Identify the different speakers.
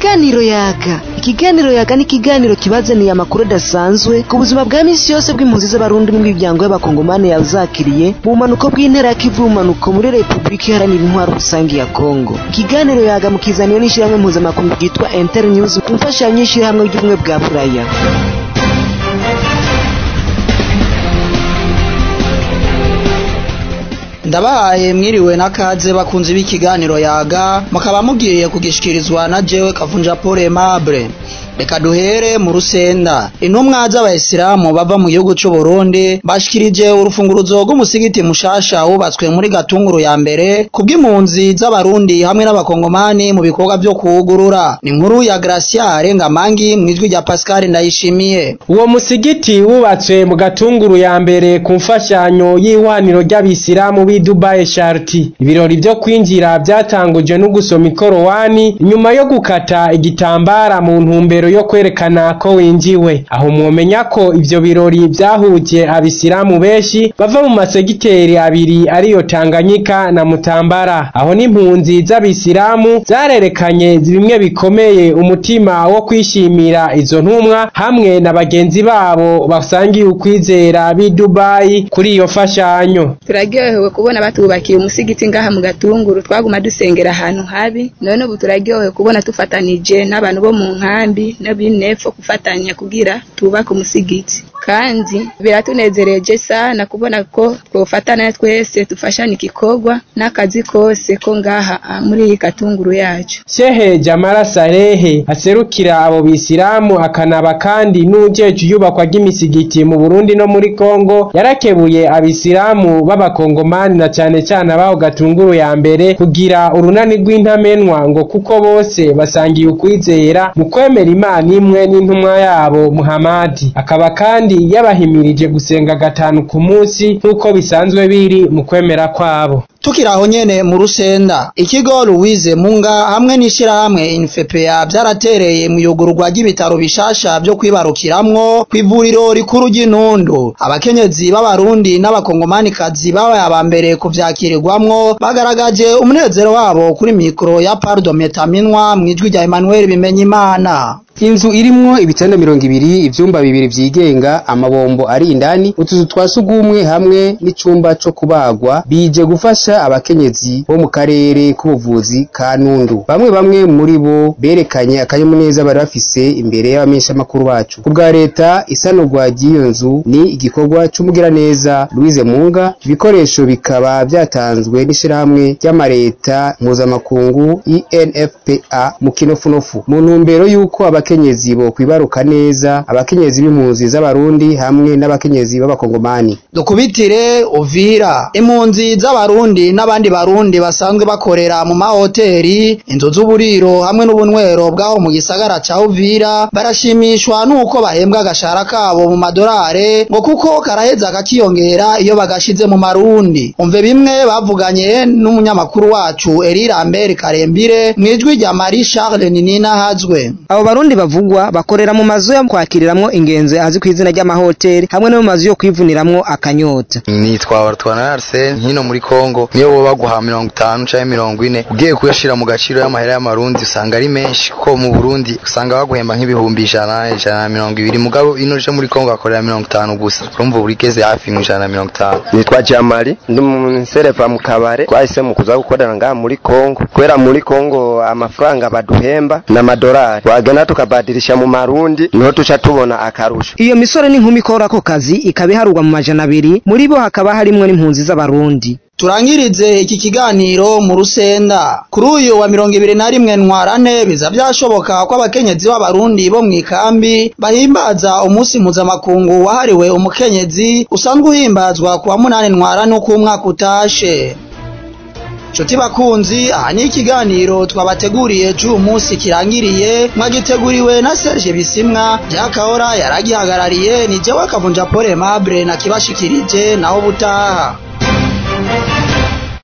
Speaker 1: ikiganiro yaga ikiganiro yaga ni ikiganiro kibazaniye amakuru adasanzwe ku buzima bwa misi yose bw'impunzi z'abarundi n'imiryango y'abakongomani yazakiriye mu bumanuko bw'intera ya kivu bumanuko muri repubulika iharanira intwaro rusange ya kongo ikiganiro yaga mukizaniwe n'ishyirahamwe mpuzamakungu ryitwa inter news ku mfashanyo y'ishyirahamwe ry'ubumwe bwa buraya
Speaker 2: ndabahaye mwiriwe n'akaze bakunze b'ikiganiro yaga mukaba mugiye kugishikirizwa na jewe kavunja paul aimable reka duhere mu rusenda intumwa z'abayisilamu bava mu gihugu c'u Burundi bashikirije urufunguruzo rw'umusigiti mushasha wubatswe muri gatunguru ya mbere kubw'impunzi z'abarundi hamwe n'abakongomani mu bikorwa vyo kuwugurura ni inkuru ya Gracia Rengamangi mwijwi rya Pascal Ndayishimiye
Speaker 3: uwo musigiti wubatswe mu gatunguru ya mbere ku mfashanyo y'ihwaniro ry'abisilamu b'i Dubai Sharti ibirori vyo kwinjira vyatangujwe no gusoma ikorowani inyuma yo gukata igitambara mu ntumbero yo kwerekana ko winjiwe aho mwomenya ko ivyo birori vyahuje abisilamu benshi bava mu masegiteri abiri ariyo Tanganyika na Mutambara aho n'impunzi z'abisilamu zarerekanye bimwe bikomeye umutima wo kwishimira izo ntumwa hamwe na bagenzi babo basangiye ukwizera b'i Dubai kuri iyo fashanyo
Speaker 4: turaryohewe kubona batubakiye umusigiti ngaha mu gatunguru twaguma dusengera ahantu habi none ubu turaryohewe kubona tufatanije n'abantu bo mu nkambi n'abinepfo gufatanya kugira tubake umusigiti kandi biratunezereje sana kubona ko twofatana twese dufashana igikorwa n'akazi kose ko ngaha muri iyi katunguru yacu
Speaker 3: Shehe Jamara Salehe aserukira abo bisilamu akanaba kandi n'ujeje iyubakwa ry'imisigiti mu Burundi no muri Kongo yarakebuye abisilamu b'abakongomani na cane cane abaho gatunguru ya mbere kugira urunani rw'intamenwa ngo kuko bose basangiye ukwizera mu kwemera Imana imwe n'intumwa yabo Muhamadi akaba kandi yabahimirije gusenga gatanu ku munsi nk'uko bisanzwe biri mu kwemera kwabo
Speaker 2: tukiri aho nyene mu rusenda ikigo Louise Munga hamwe n'ishirahamwe Infepea vyaratereye mu yugururwa ry'ibitaro bishasha vyo kwibarukiramwo kw'ivuriro rikuru ry'Intundu abakenyezi b'abarundi n'abakongomanikazi babaye aba mbere kuvyakirirwamwo bagaragaje umunezero wabo kuri mikro ya Pardo Metaminwa mwijwi rya Emmanuel Bimenyimana
Speaker 5: inzu irimwo ibitanda mirongo ibiri ivyumba bibiri vyigenga amabombo ari indani utuzu twa sugumwe hamwe n'icumba co kubagwa bije gufasha abakenyezi bo mu karere k'ubuvuzi ka Nundu bamwe bamwe muri bo berekanye akanyamuneza bari bafise imbere y'abamenyeshamakuru bacu ku bwa leta isanurwa ry'iyo nzu ni igikorwa c'umugiraneza Louise Munga ibikoresho bikaba vyatanzwe n'ishirahamwe ry'amareta mpuzamakungu INFPA mu kinofunofu mu ntumbero y'uko abakenyezi bo kwibaruka neza abakenyezi b'impunzi z'abarundi hamwe n'abakenyezi b'abakongomani
Speaker 2: dukubitire Uvira impunzi z'abarundi n'abandi barundi basanzwe bakorera mu mahoteli inzu z'uburiro hamwe n'ubunywero bw'aho mu gisagara ca Uvira barashimishwa n'uko bahembwa agashara kabo mu madorare ngo kuko karaheza kakiyongera iyo bagashize mu marundi umve bimwe bavuganye n'umunyamakuru wacu Eri Lambert Karembire mwijwi rya Marie Charles Ninina Hazwe
Speaker 1: abo barundi bavugwa bakorera mu mazu yo kwakiriramwo ingenzi azi ku izina ry'amahoteli hamwe no mu mazu yo kwivuniramwo akanyota
Speaker 6: nitwa Bartwana Arsene hino muri Kongo niyo bo baguha mirongo itanu canke mirongo ine ugiye kuyashira mu gaciro y'amahera y'amarundi usanga ari menshi kuko mu Burundi usanga baguhemba nk'ibihumbi ijana ijana na mirongo ibiri mugabo ino je muri Kongo bakorera mirongo itanu gusa urumva buri keze hafi mu ijana na mirongo itanu
Speaker 7: nitwa Jamali ndi umusereva mu kabare twahise mu kuza gukorera ngaha muri Kongo kubera muri Kongo amafaranga baduhemba n'amadolari twagenda tukabadirisha mu marundi niho tuca tubona akarusho
Speaker 1: iyo misore n'inkumi ikora ako kazi ikaba iharurwa mu majana abiri muri bo hakaba harimwo n'impunzi z'abarundi
Speaker 2: turangirize iki kiganiro mu rusenda kuri uyu wa mirongo ibiri na rimwe ntwarane biza byashoboka ko abakenyezi b'abarundi bo mu ikambi bahimbaza umunsi mpuzamakungu wahariwe umukenyezi usanzwe uhimbazwa ku wa munani ntwarane uko umwaka utashe nshuti bakunzi aha ni ikiganiro twabateguriye cy'uyu munsi kirangiriye mwagiteguriwe na Serge Bisimwa Jakahora yaragihagarariye ni jewe Kavunja Paul Aimable na kibashikirije naho butaha